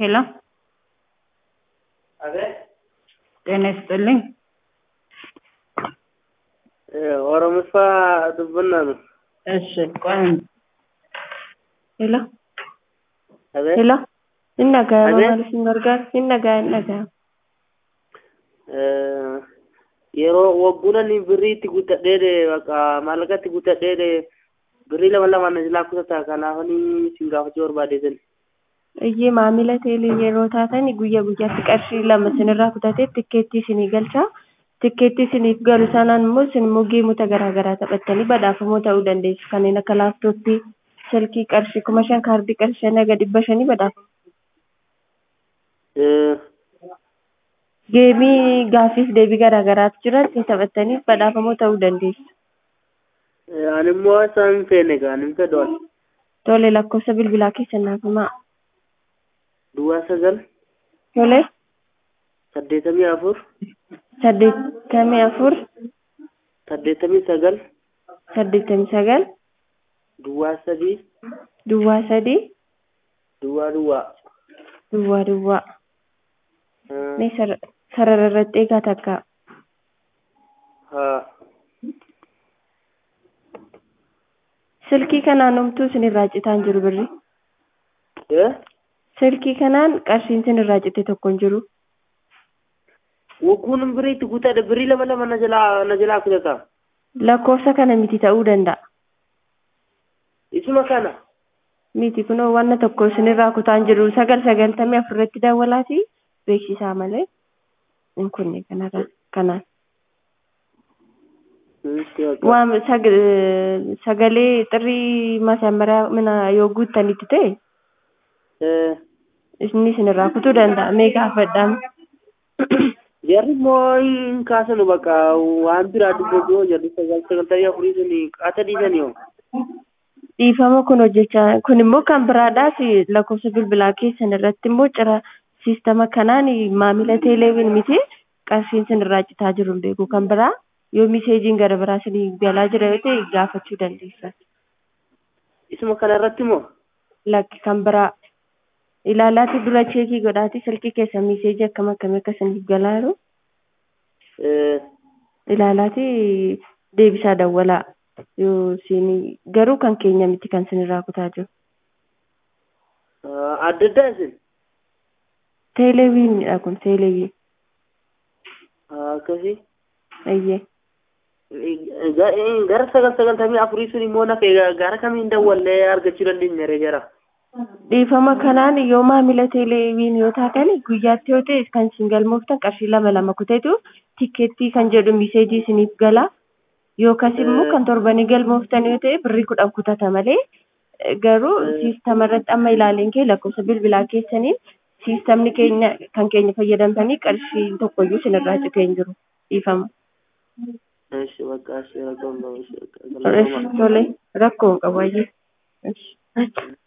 ሄሎ አቤት ጤና ይስጥልኝ። ኦሮምፋ ዱብና ነው። እሺ ቆይ አንድ ሄሎ አቤት ሄሎ ይነጋ Abe? ማለት ሲመርጋር ይነጋ ይነጋ yeroo wagguunani birrii itti guuttadheede bakka maallaqa itti guuttadheede birrii lama lamaan na jalaa kutata kanaafani isin gaafachuu barbaadeetan iyyee maamila teelii yeroo taatan guyyaa guyyaatti qarshii lama sinirraa kutatee tikkeettii isinii galcha tikkeettii isiniif galu sanaan immoo isin immoo geemota garaa garaa taphattanii badhaafamoo ta'uu dandeessu kanneen akka laaptooppii silkii qarshii kuma shan kaardii qarshii shan haga dhibba shanii badhaafamu geemii gaaffiif deebii garaa garaatu jira ittiin taphattanii badhaafamoo ta'uu dandeessu ani immoo isaan hin feene gaa ani hin fedhoon tole lakkoofsa bilbilaa keessan naaf himaa duwwaa sagal tole saddeetamii afur saddeettamii afur saddeetamii sagal saddeettamii sagal duwwaa sadii duwwaa sadii duwwaa duwwaa duwwaa duwwaa Ah, mee sar- sarara irratti eegaa takka haa silkii kanaan homtuu isin irraa citaan jiru birri Eh? silkii kanaan qarshiin isin irraa cite tokko hin jiru wagguun birrii itti guuttadhe birrii lama lama na jalaa na jalaa kutata lakkoofsa kana miti ta'uu danda'a isuma kana miti kunoo wanna tokko isin irraa kutaan jiru sagal sagaltamii afurratti daawwalaati beeksisaa malee hin kunne kanarra kanaan Itti bakka. waan sag- sagalee xirrii masammaraa mina yoo guuttanitti ta'e Eh, inni isin irraa kutuu danda'a mee gaafadhaan jarri immoo hin kaasanu bakka waan biraa dubbatu jarri sagal sagaltamii afurii suni qaata dhiisanii yoo dhiifama kun hojjechaa kun immoo kan biraadhaaf lakkoofsa bilbilaa keessan irratti immoo cira siistama kanaan maamila teeleewin miti qarshiin isin irraa citaa jiru hin beeku kan biraa yoo miseejiin gara biraa isin galaa jira yoo ta'e gaafachuu dandeessan isuma kana irratti immoo lakki kan biraa ilaalaati dura cheekii godhaati silkii keessa miseejii akkam akkamii akka isiniif galaa jiru eh, ilaalaati deebisaa dawwalaa yoo isin garuu kan keenya miti kan isin irraa kutaa jiru ah, adda addaa isin teeleewiinidha kun teeleewiin Ah, akkasii ayyee Eh, ga- eh, gara sagal sagaltamii afurii sun immoo nafe gara kamiin dawwallee argachuu dandeenya ree jara dhiifama kanaan yoo maamila teeleewiin yoo taatan guyyaatti yoo ta'e kan isin galmooftan qarshii lama lama kuteetu tikkeettii kan jedhu miseejii isiniif gala yookas immoo kan torbanii galmooftan yoo ta'e birrii kudhan kutata malee eh, garuu siistama irratti amma ilaaleen kee lakkoofsa bilbilaa keessaniin siistamni keenya kan keenya fayyadamtanii qarshii tokkoyyuu isin irraa citee hin jiru dhiifama. እሺ በቃ እሺ ረቀም ነው እሺ Tole rakkoo hin qabu ayyee. Esh.